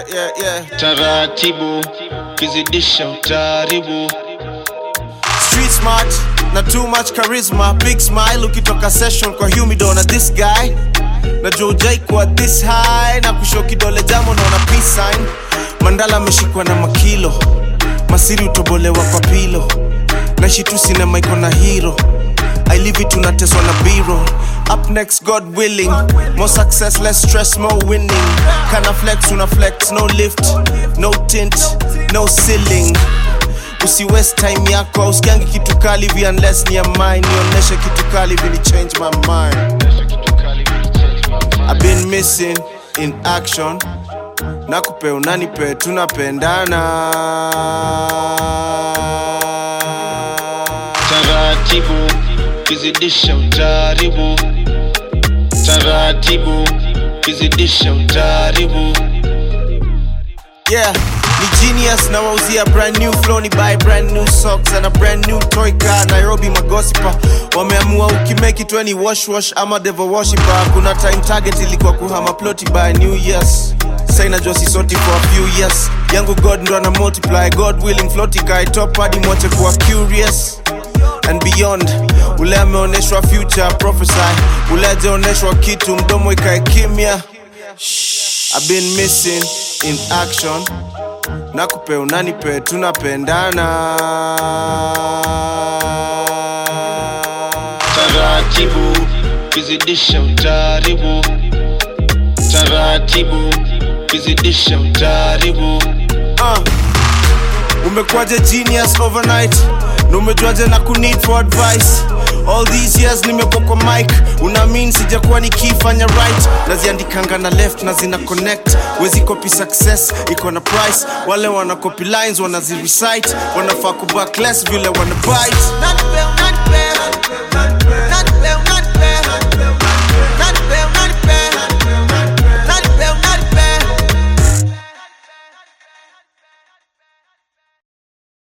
yeah, yeah. taratibu kizidisha utaribu Street smart na too much charisma big smile ukitoka session kwa humido na this guy na jojai kwa this high na kusho kidole jamo naona peace sign mandala ameshikwa na makilo masiri utobolewa kwa pilo naishi tu sinema iko na hero I live it tunateswa na biro up next god willing more success less stress more winning kana flex una flex no lift no tint no ceiling usi waste time yako usikiangi kitu kali vi unless ni ya mine nionyeshe kitu kali vini change my mind I've been missing in action nakupe unanipe tunapendana taratibu kizidisha utaribu taratibu kizidisha utaribu yeah ni genius na wauzia brand new flow ni buy brand new socks and a brand new toy car nairobi magosipa wameamua ukimake it weni wash wash ama devil worshiper kuna time target ilikuwa kuhama ploti by new years sainajua sisoti for a few years yangu god ndo ana multiply god willing floti kai top hadi mwache kuwa curious and beyond ule ameonyeshwa future prophesy ule ajaonyeshwa kitu mdomo ikae kimya I've been missing in action nakupe unanipe tunapendana taratibu kizidisha utaribu taratibu kizidisha utaribu uh. umekuwaje genius overnight na umejuaje na kuneed for advice all these years nimekuwa kwa mic unamin sijakuwa nikifanya right naziandikanga na left na zina connect wezi copy success iko na price wale wana copy lines wanazirecite wanafaa kubackless vile wana bite